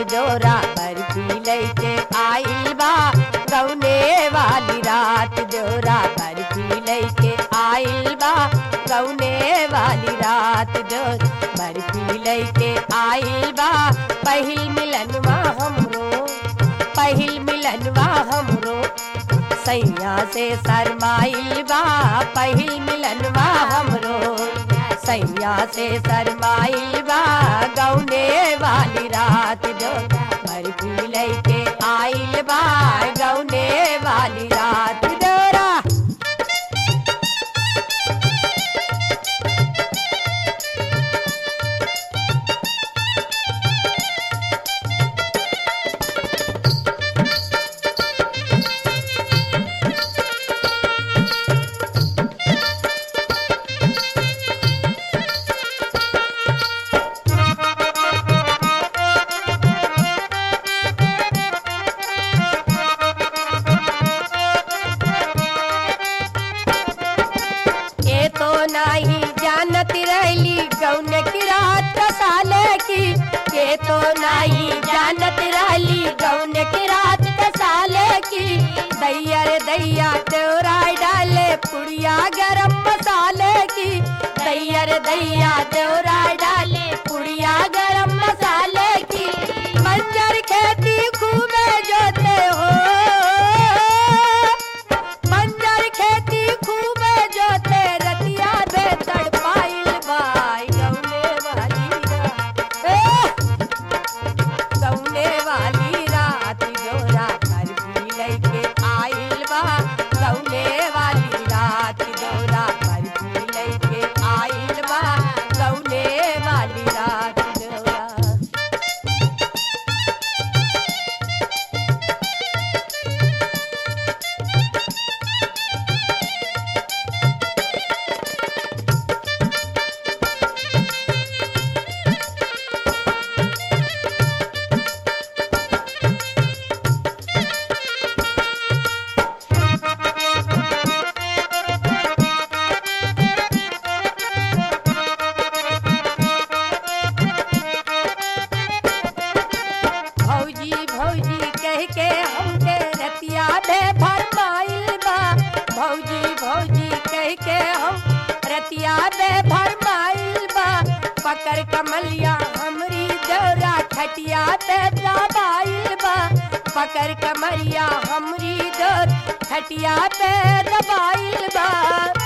डोरा बर्फी लैके आइल बा गौने वाली रात डोरा बर्फी लैके आइल बा गौने वाली रात डोर बर्फी लैके आइल बा पहिल मिलनवा हमरो पहिल मिलनवा हमरो सैया से शरमाइल बा पहिल मिलनवा हमरो सैया से शरमाइल बा गौने वाली रात जो बर्फी लैके आइल बा गौने वाली रात डोरा ये तो नहीं जानत रहली गौन की रात साले की ये तो नहीं जानत रहली गौन की रात साले की दैया रे दैया तोरा डाले पुड़िया गरम मसाले की दैया रे दैया तोरा डाले पुड़िया गरम मसाले की मंजर खेती खूबे जोते हो बंजर खेती खूब जोते रतिया दे तड़पाइल बाई गौने वाली रात ए! गौने वाली रात जोरा घर भी लैके आइल बा गौने वाली रात जोरा घर भी लैके आइल बा गौने वाली रात जोरा भौजी भौजी कह के हमके रतिया में भरमाइल बा भौजी भौजी कह के हम रतिया में भरमाइल बा पकड़ कमलिया हमरी दौरा खटिया पे दबाइल बा पकड़ कमरिया हमरी दौर खटिया पे दबाइल बा